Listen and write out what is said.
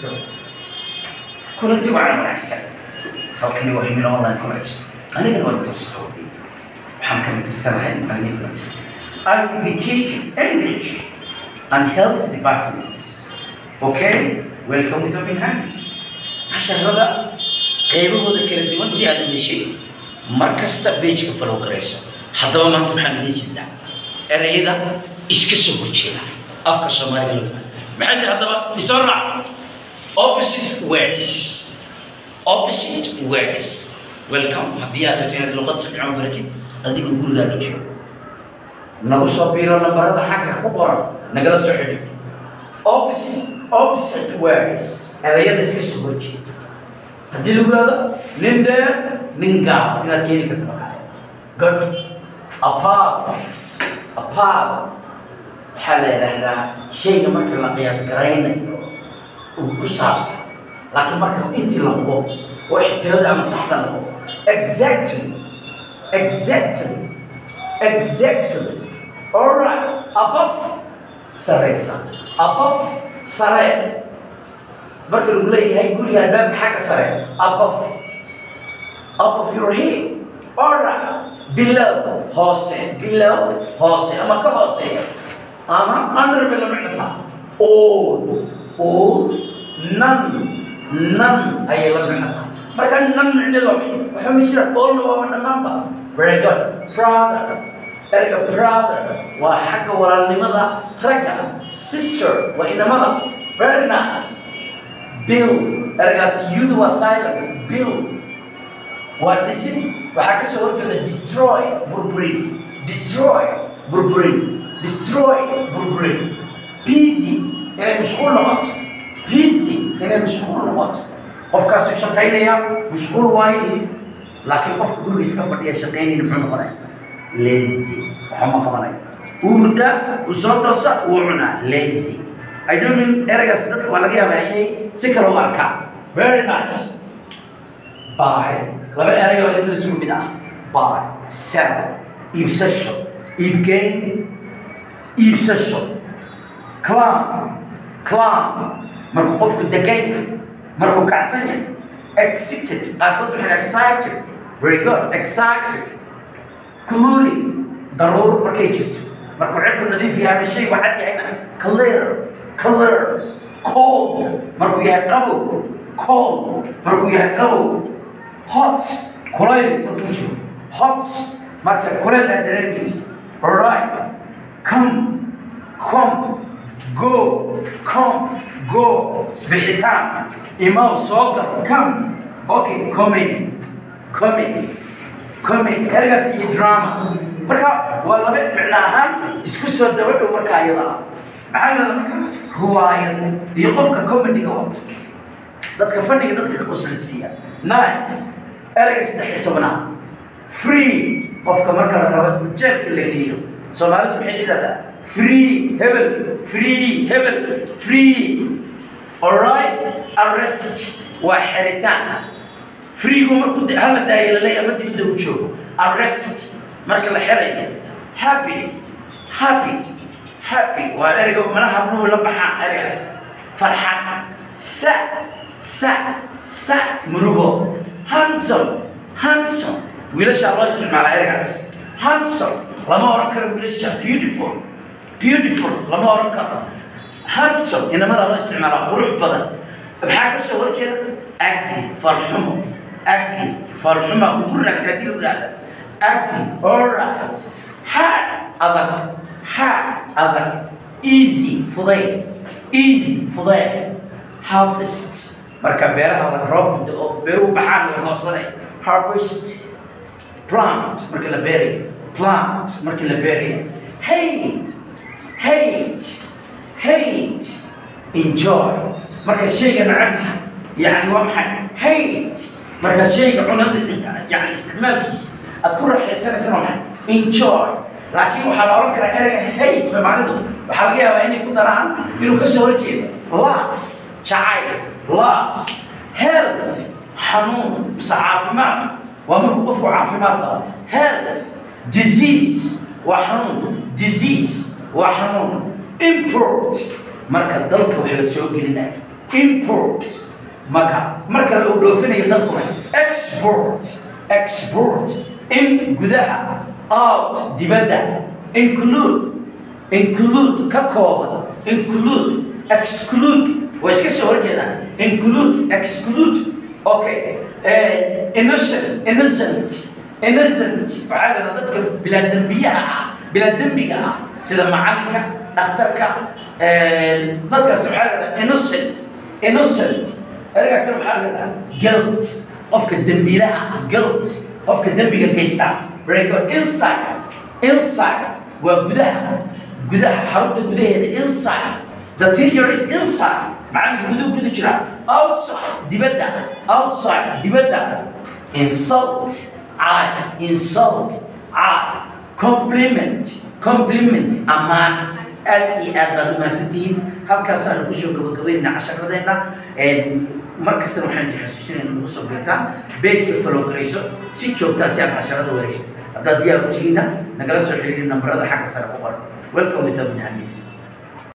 kulanti wacan wanaagsan halkani waa himilo online college anigana waa doctor saxoodi waxaan ka matirsanahay macallimiinta lecture I will be teaching English and health departments okay welcome with open hands casharada qaybahooda kala duwan si aad u heshay mar kasta pageka follow garayso haddaba maanta maxaan idiin sidaa ereyada iska soo horjeeda afka soomaaliga loo yaqaan maxay tahay haddaba isoo raac opposite words opposite words welcome haddii aad rabto inaad luqad samico baratid adigoo gurigaaga joogo nagu soo biiro lambarada xagga ku qoran nagala soo xidhi opposite opposite words erayada iska soo horjeeda haddii lagu yihahdo nin dheer nin gaab inaad keeni karta maqaaya good apart apart waxaa la yidhaahdaa shayga marka la qiyaas garaynayo uu ku saabsan laakiin marka intii la hubo oo ixtirada ama saxda la hubo exactly exactly exactly alright above sareysa above sare marka lagu leeyahay guriga albaabka xagga sare above above your head alright below hoose below hoose ama ka hooseeya ama under bay la micnata all all none none ayay la micnata marka none micneedu waa maxay waxaa ma jira allna waaba dhammaanba very good brother erga brother waa xagga walaalnimada ragga sister waa inamada very nice build ergaas yudu waa silent build waa dhisin waxaa ka soo horjeeda destroy burburin destroy burburin destroy burburin busy inay mashquul noqoto busy inay mashquul noqoto qofkaasu shaqaynaya mashquul waayo laakiin qofka guriga iska fadhiya shaqaynayna muxuu noqonaya lazy waxa ma qabanayo uurda uu soo toosa wuu cunaa lazy I don't mean eragaas dadka waa laga yaabaa inay si kale u arkaan very nice buy laba erey oo iyadana isku mid ah buy sell iibsasho iibgeyn iibsasho clam clam markuu qofku degan yahay markuu kacsan yahay excited qaarkood waxay excited very good excited cloudy daruur markay jirto markuu cirku nadiif yahay ama shaygu cad yahayna clear clear cold markuu yahay qabow cold markuu yahay qabow hot kulayl markuu jiro hot marka kulayl aad dareemayso alright come come go come go bixitaan imaw soo gal come okay comedy comedy comedy ergaas iyo drama marka waa laba micno ahaan isku soo daba dhow marka ayada ah maxaa lahada marka ruwaayad iyo qofka comediga wata dadka fadhiga dadka ka qoslisiiya nice erayga saddex iyo tobanaad free qofka marka la rabo ujeelka la geliyo soomaalidu maxay tirahdaa free hebel free hebel free alright arrest waa xeritaan freegu markuu hala daayo laleeya ama dibadda u joogo arrest marka la xerayo happy happy happy waa ereyga mana habluhu la baxaan ereygaas farxad sa sa sa murugo handsome handsome wiilasha loo isticmaala ereygaas handsome lama oran karo wiilasha beautiful beautiful lama oran karo handsome inamada loo isticmaala qurux badan maxaa ka soo horjeeda agli farxumo agli farxuma kugu ragta hadii lagu yidhahda agli alright hard adag hard adag easy fudayd easy fudayd harvest marka beeraha la roob dao beeruhu baxaan la goosanay harvest plant marka la beerayo plant marka la beerayo hate hate hate enjoy marka shayga nacab tahay yani waa maxay hate marka shayga cunada yani isticmaalkiisa aad ku raaxaysanaysa waa maxay enjoy laakiin waxaa la oran karaa ereyga hate soomaalidu waxaa laga yaabaa inay ku daraan inuu ka soo horjeedo love jacayl love health xanuun mise caafimaad waa markuu qofku caafimaad qaba health disease waa xanuun disease waa xanuun import marka dalka wax la soo gelinayo import marka marka la dhoofinayo dalkuna export export in gudaha out dibadda include include ka kooban include exclude waa iska soo horjeedaan include exclude okay innocent innocent innocent waxaa la yidhahdaa dadka bilaa dembiyaha ah bilaa dembiga ah sida macalinka dhakhtarka dadkaas waxaa la yidhahdaa innocent innocent erga kale waxaa la yidhahdaa guilt qofka dembiilaha ah guilt qofka dembiga geysta very good inside inside waa gudaha gudaha xarunta gudaheeda inside the teacher is inside macalinka guduhu gudu jira outside dibadda outside dibadda insult I insult I compliment compliment ammaan aad iyo aad baad u mahadsantihiin halkaasaanu kusoo gabagabaynayna casharadeenna mar kastana waxaan idin xasuusinayna nagu soo beertaan beejka follow garayso si joogtaa si aad casharada wareysho haddaad diyaar u tihiinna nagala soo xiriiri nambarada xagga sare ku qoran welcome with Amin Hadis